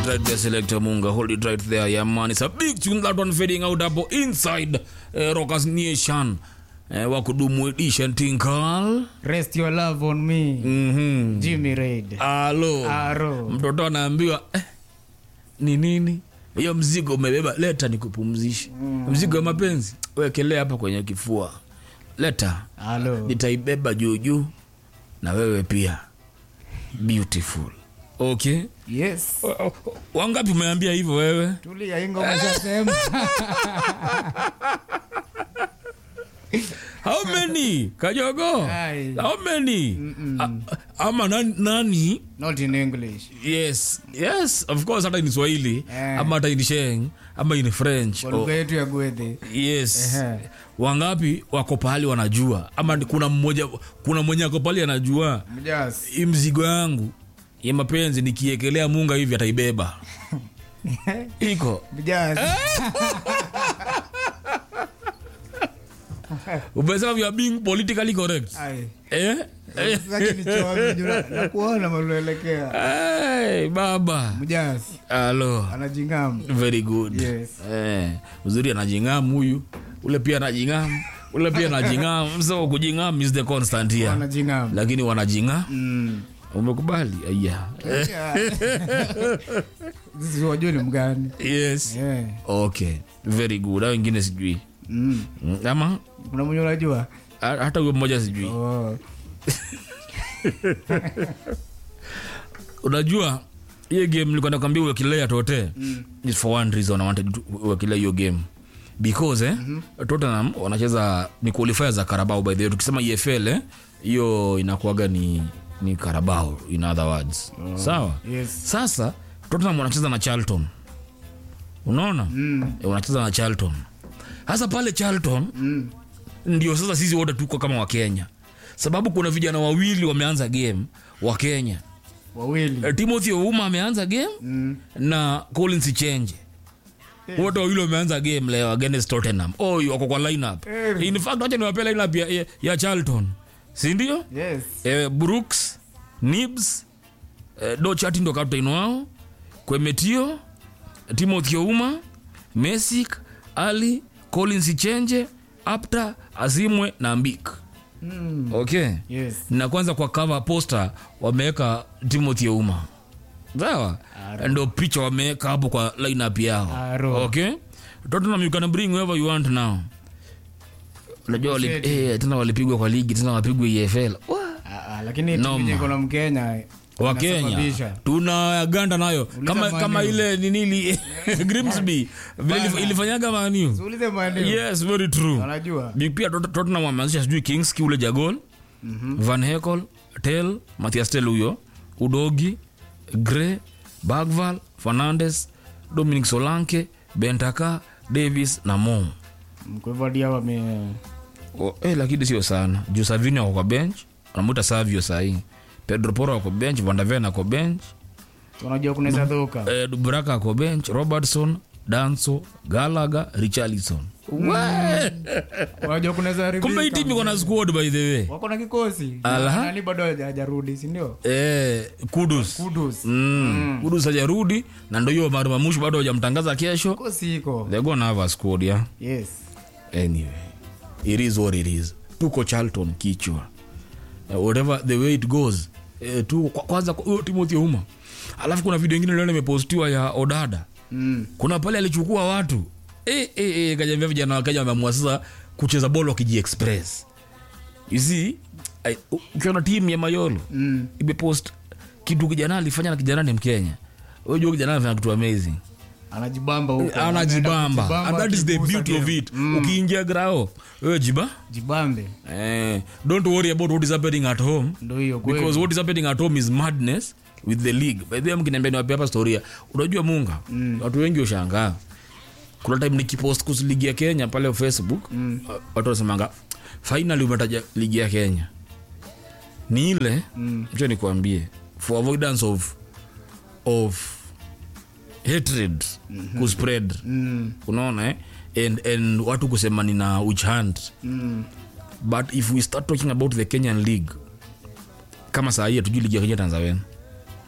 Right there, Selector Munga. Hold it right there, yeah, man. It's a big tune that one fading out hapo inside uh, Rockers Nation. Uh, wakudumu edition tinkal. Rest your love on me. Mhm. Jimmy Raid. Alo. Aro. Mtoto anaambiwa eh, ni nini? Hiyo mzigo umebeba, leta nikupumzishe. Mzigo wa mapenzi wekelea hapa kwenye kifua. Leta. Halo. Nitaibeba juu juu na wewe pia. Beautiful. Okay. Yes. Wangapi umeambia hivyo wewe? Tulia ingo umeshasema. How many? Kajogo? Ai. How many? A, ama nani, nani? Not in English. Yes. Yes, of course hata ni Swahili Eh. ama hata ni Sheng ama ni French. Kwa Oh, lugha yetu ya Gwethe. yes. Ehe. Wangapi wako pahali wanajua ama ni- kuna mmoja kuna mwenye ako pahali anajua Mjas. hii mzigo yangu ya mapenzi nikiekelea munga hivi ataibeba. Iko. Mjas. Umesema you are being politically correct. Ai. Eh? Eh. Sasa kinichoa mjura. Na kuona maluelekea. Hey, baba. Mjas. Halo. Anajingamu. Very good. Yes. Eh, uzuri anajingamu huyu. Ule pia anajingamu. Ule pia anajingamu. So kujingamu is the constant here. Anajingamu. Lakini wanajinga. Mm. Umekubali? Aya. Sisi wajua ni mgani. Yes. Yeah. Okay. Very good. Hao wengine sijui. Mm. Mm, Ama Kuna mwenye unajua? ha- hata huyo mmoja sijui. Oh. Unajua hiyo game nilikuwa nakwambia uwekelea tote. It's for one reason I wanted to uwekelea hiyo game. Because eh, Tottenham wanacheza ni qualifier za Carabao by the way. Tukisema EFL eh, hiyo inakuwaga ni ni Carabao in other words. Sawa? Yes. Sasa Tottenham wanacheza na Charlton. Unaona? Mm. E, wanacheza na Charlton. Sasa pale Charlton Mm. ndio sasa sisi wote tuko kama wa Kenya. Sababu kuna vijana wawili wameanza game wa Kenya. Wawili. E, Timothy Ouma ameanza game Mm. na Collins Chenje. Wote wawili wameanza game leo against Tottenham. Oh, wako kwa lineup. Eh. In fact, wacha niwape lineup ya, ya, ya Charlton. Si ndio? Yes. eh, Brooks, Nibs, eh, Dochati ndo captain wao, Kwemetio, Timothy Ouma, Mesik, Ali, Collins Chenje, Apta, Azimwe na Mbik. Mm. Okay. Yes. Na kwanza kwa cover poster wameweka Timothy Ouma. Sawa? Ndo picha wameweka hapo kwa lineup yao. Aro. Okay? Tottenham you can bring whoever you want now. Unajua wali, Shedi. eh, tena walipigwa kwa ligi tena wapigwe EFL. Wah Ah, ah, lakini Noma. timu yenye iko na Mkenya wa Kenya inasababisha. tuna ganda nayo kama, Man kama U. ile ninili Grimsby vile ilif- Bana. ilifanyaga maniu Uulize maeneo. yes very true Wanajua. Big pia Tot- Tottenham wameanzisha sijui Kingsley ule Jagol Van Hekel Tel Matthias Tel huyo Udogi Gray Bagval Fernandes Dominic Solanke Bentaka Davis na Mo Kwa hivyo hadi hao wame oh, eh, lakini sio sana juu Savinho wako kwa bench anamuita Savio sahii Pedro Porro wako bench Van de Ven ako bench tunajua kunaweza dhuka. eh, Dubraka ako bench Robertson Danso Galaga Richarlison Unajua kunaweza haribika. kumbe hii timu iko na squad by the way Wako na kikosi. Ala. Na Nani bado haja- hajarudi, si ndio? eh, Kudus Kudus. mm. Kudus hajarudi na ndo hiyo marumamushu bado hajamtangaza kesho Kikosi iko. they're gonna have a squad yeah Yes. anyway it is what it is tuko Charlton kichwa uh, whatever the way it goes uh, tu kwa- kwanza kwa- huyo Timothy Uma alafu kuna video ingine leo imepostiwa ya Odada Mm. kuna pale alichukua watu e, e, e, kajambia vijana wa Kenya wameamua sasa kucheza bolo wakiji express you see I- u- ukiona timu ya Mayolo Mm. imepost kitu kijana alifanya na kijana ni Mkenya unajua kijana anafanya kitu amazing Anajibamba huko. anajibamba Anaenda and that is the akigusa beauty of game. it ukiingia grao wewe jiba Jibambe. eh, don't worry about what is happening at home Ndio hiyo kweli. because what is happening at home is madness with the league by the way mkiniambia niwape hapa storia unajua munga watu wengi ushangaa kuna time nikipost kuhusu ligi ya kenya pale facebook mm. watu wanasemanga finally umetaja ligi ya kenya ni ile Mm. mcha nikuambie for avoidance of of hatred mm-hmm. kuspread Mm. unaona eh? and, and watu kusema nina witch hunt Mm. but if we start talking about the kenyan league kama saa hii hatujui ligi ya kenya tanzania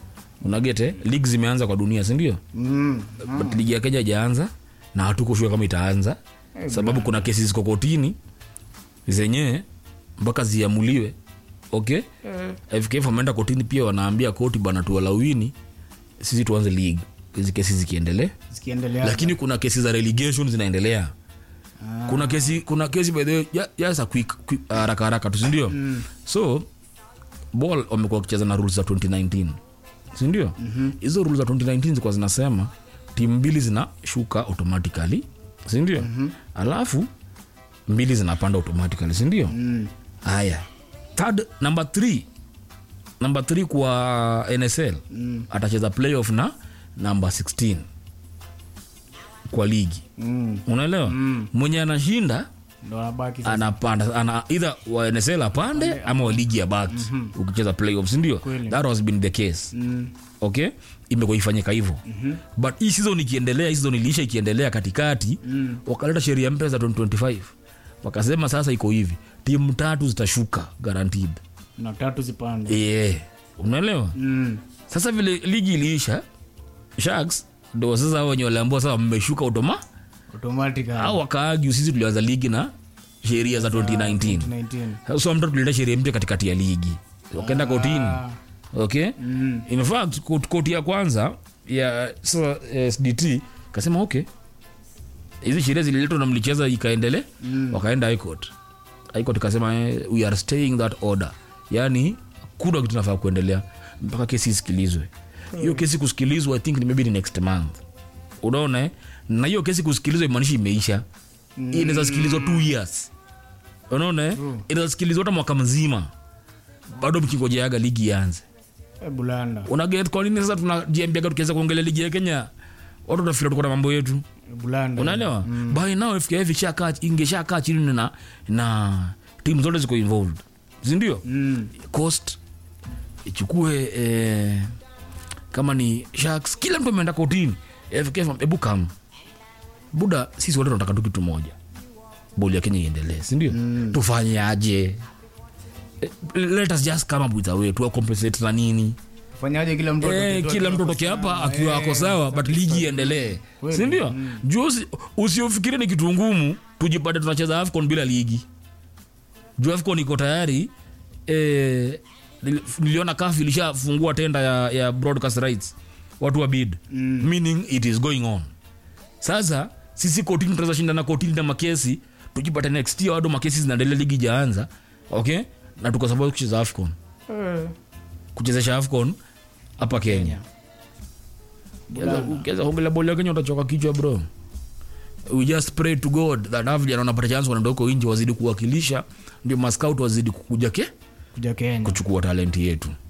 unagete lig zimeanza kwa dunia sindio Mm. but ligi ya kenya ijaanza na hatukushua kama itaanza sababu kuna kesi ziko kotini zenyewe mpaka ziamuliwe okay fkf wameenda kotini pia wanaambia koti bana tuwalawini sisi tuanze league hizi kesi zikiendelea zikiendelea lakini kuna kesi za relegation zinaendelea kuna kesi kuna kesi by the way ya- just a quick, quick haraka haraka tu sindio so ball wamekuwa wakicheza na rules za 2019 sindio hizo rules za 2019 zilikuwa zinasema timu mbili zinashuka automatically sindio alafu mbili zinapanda automatically sindio haya third number three number 3 kwa nsl mm. atacheza playoff na number 16 kwa ligi Mm. unaelewa mm. mwenye anashinda ndo anabaki sasa. anapanda ana either wa nsl apande ama wa ligi ya baki mm-hmm. ukicheza playoff sindio Kweli. that has been the case Mm. okay imekuwa ifanyika hivyo mm-hmm. but hii season ikiendelea hii season iliisha ikiendelea katikati mm. wakaleta sheria mpya za 2025 wakasema sasa iko hivi timu tatu zitashuka guaranteed na tatu zipande yeah. unaelewa Mm. sasa vile ligi iliisha sharks ndo sasa hao wenye waliambua sasa mmeshuka utoma automatic au wakaagu sisi tulianza ligi na sheria za 2019 19 so mtu tulileta sheria mpya katikati ya ligi wakaenda kotini Ah. okay Mm. in fact kot- koti ya kwanza ya so, sdt kasema okay hizi sheria zililetwa na mlicheza ikaendele mm. wakaenda high court high court ikasema eh, we are staying that order yani kuna kitu nafaa kuendelea mpaka kesi isikilizwe hiyo kesi kusikilizwa i think ni maybe ni next month unaona eh? na hiyo kesi kusikilizwa imaanishi imeisha mm. inaweza sikilizwa two years unaona eh? inaweza sikilizwa hata mwaka mzima bado mkingojeaga ligi ianze Eh, bulanda unaget kwa nini sasa tunajiambiaga tukiweza kuongelea ligi ya kenya watu watafikira tuko na mambo yetu Eh, bulanda unaelewa mm. by now fkf ishakaa ingeshakaa chini na na timu zote ziko involved sindio Mm. cost ichukue eh, kama ni sharks kila mtu ameenda kotini fkf hebu kam buda sisi wote tunataka tu kitu moja boli ya kenya iendelee sindio mm. tufanye aje Eh, let us just come up with a way tuwa compensate na nini fanyaje kila mtu Eh, atoke tu kila mtu akiwa atoke hapa salama. akiwa Eh, ako sawa but ligi iendelee Kweli. sindio juu usi- usiofikirie ni kitu ngumu tujipate tunacheza afcon bila ligi juu afcon iko tayari eh, nili- niliona kaf ilishafungua tenda ya, ya broadcast rights watu wa bid mm. meaning it is going on sasa sisi kotini tunaweza shindana kotini na makesi tujipate next year bado makesi zinaendelea ligi jaanza okay na tuko sababu kucheza afcon Eh, kuchezesha afcon hapa kenya ukiweza kuongelea boli ya kenya utachoka kichwa bro we just pray to god that hawa vijana wanapata chance wanaenda huko nje wazidi kuwakilisha ndio mascout wazidi kukuja ke kuja kenya kuchukua talenti yetu